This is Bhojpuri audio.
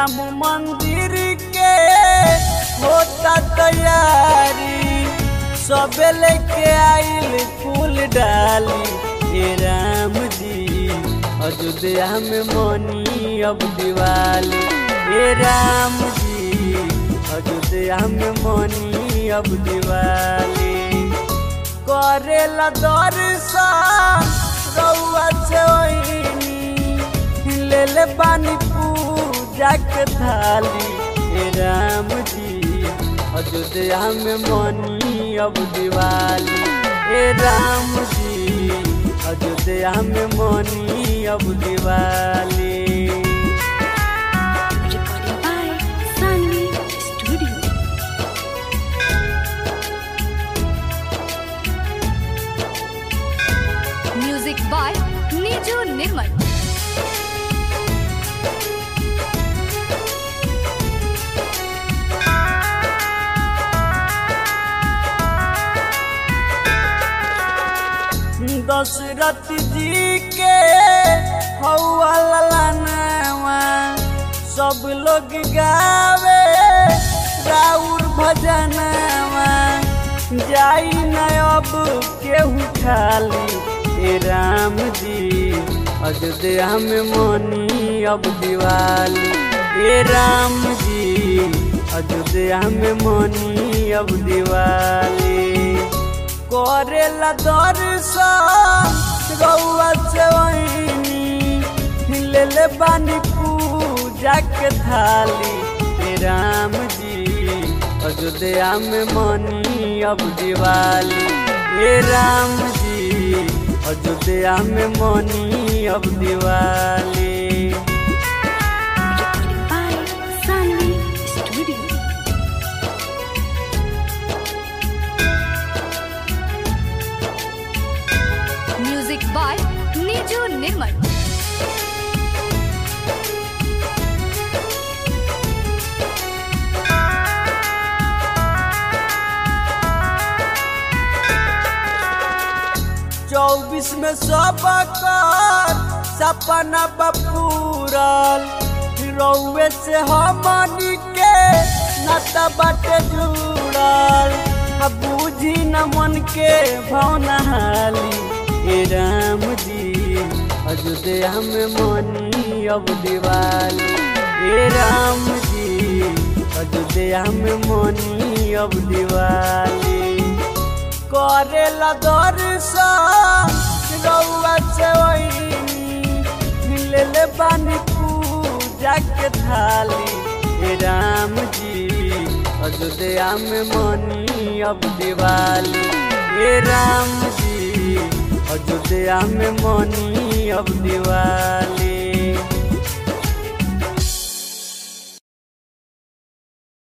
राम मंदिर के होता तैयारी सबे लेके आइल फूल डाली हे राम जी अयोध्या में मनी अब दिवाली हे राम जी अयोध्या में मनी अब दिवाली करेला दर्शन रउआ चोइनी ले ले पानी पूजा के थाली हे राम जी अयोध्या में मनी अब दिवाली हे राम जी अयोध्या में मनी अब Diwali Recording by Sunny Studio. Music by Niju Nirmal. Dashrath जी के हौवा ललनवा सब लोग गावे राउर भजनवा जाई न अब केहू खाली हे राम जी अयोध्या में मनी अब दिवाली हे राम जी अयोध्या में मनी अब दिवाली करेला दर्शन रउआ चवैनी ले ले बानी पूजा के थाली हे राम जी अयोध्या में मनी अब दिवाली हे राम जी अयोध्या में मनी अब Diwali Recording by Sunny Studio. Music by Niju Nirmal. चौबीस में सब कर सपना बपूरल रउए से हमनी के नाता बाटे जुड़ल अब बूझी न मन के भावना हाली हे राम जी अयोध्या में मनी अब दिवाली हे राम जी अयोध्या में मनी अब दिवाली करेला दर्शन रउआ चवैनी ले ले बानी पूजा के थाली हे राम जी अयोध्या में मनी अब दिवाली हे राम जी अयोध्या में मनी अब दिवाली